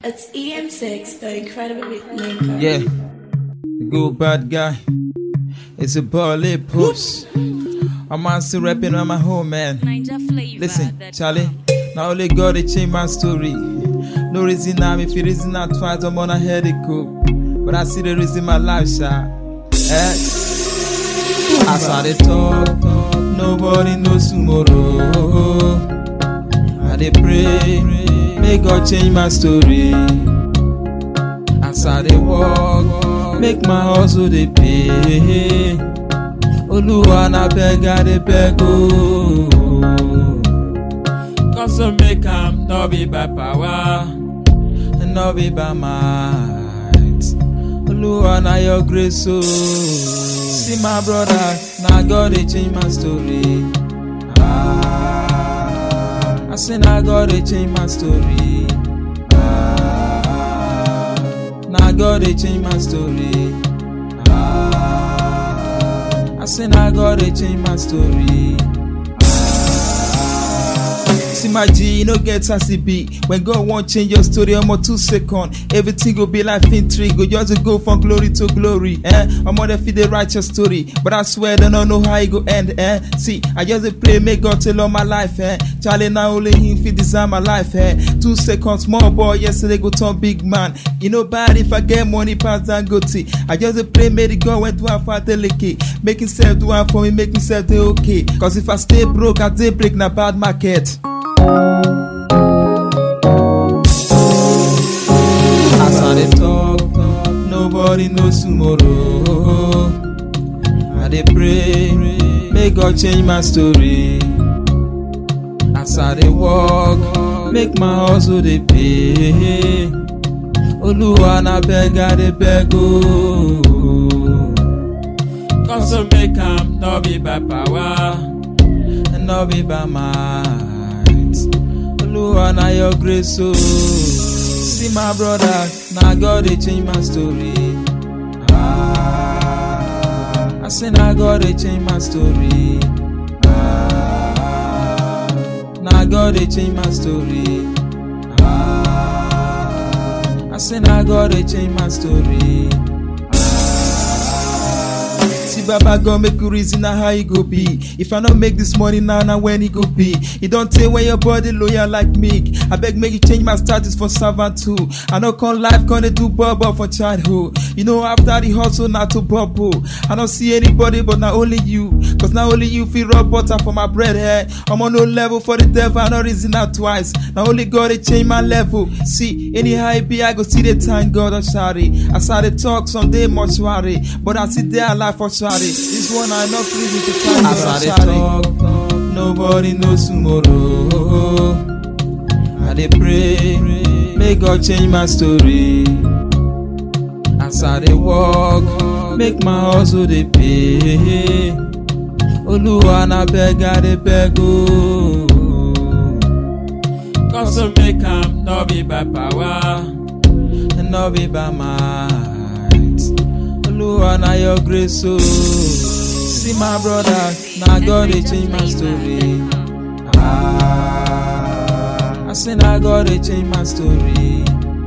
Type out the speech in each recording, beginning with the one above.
It's EM6, the incredible maker. Yeah, the good bad guy. It's a bally push. I'm on still rapping on my home, man. Ninja flavor. Listen, that- Charlie. Now only God they change my story. No reason I'm if you reason not twice, I'm on a headache. But I see the reason my life shot. Eh? As I dey talk, nobody knows tomorrow. I dey pray, may God change my story. As I dey walk, make my hustle dey pay. Oluwa na beg I dey beg oh. Cause to make am no be by power, and no be by might. Oluwa na your grace oh. See my brother, na God dey change my story. Ah, I say na God dey change my story. Ah, na God dey change my story. Ah, I say na God dey change my story. See my G, you no get as it be. When God want change your story, I'm on two second. Everything go be like intrigue. Go just go from glory to glory. Eh? I'm on the feed the righteous story. But I swear, they don't know how it go end. Eh? See, I just dey pray, make God tell all my life. Eh? Charlie, now only him fit design my life. Eh? Two seconds, small boy, yesterday go turn big man. You know bad if I get money pass than go I just dey pray, make the God went do am for delicate. Make himself do am for me, make himself dey okay. Cause if I stay broke, I dey break na bad market. As I dey talk, nobody knows tomorrow. I dey pray, may God change my story. As I dey walk, make my hustle dey pay. Oluwa na beg I dey beg oh. Cause to make am no be by power, and no be by might. Oluwa na your grace oh. See my brother, na God dey change my story. Ah, I say na God dey change my story. Ah, na God dey change my story. Ah, I say na God dey change my story. See Baba God make you reason na how e go be. If I no make this money now, na when e go be. E don tey when your body loyal like me. I beg make you change my status for servant too. I no come life come dey do bubble for childhood. You know after the hustle na to bubble. I don't see anybody but na only you. Cause na only you fit rub butter for my bread eh. I'm on no level for the devil, I no reason that twice. Na only God dey change my level. See, anyhow e be, I go see the thank God I'm sorry. As I dey talk, some dey mortuary, but I sit there alive for sorry. This one I not reason to thank As God I I'm dey sorry. talk, nobody knows tomorrow. I dey pray, may God change my story. As I dey walk, make my hustle dey pay. Oluwa na beg I dey beg oh. Cause to make am no be by power, and no be by might. Oluwa na your grace oh. See my brother, na God dey change my story. Ah, I say na God dey change my story.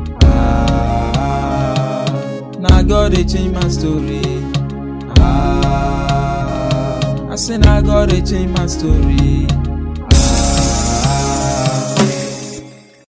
Ah, na God dey change my story. Ah, I say na God dey change my story.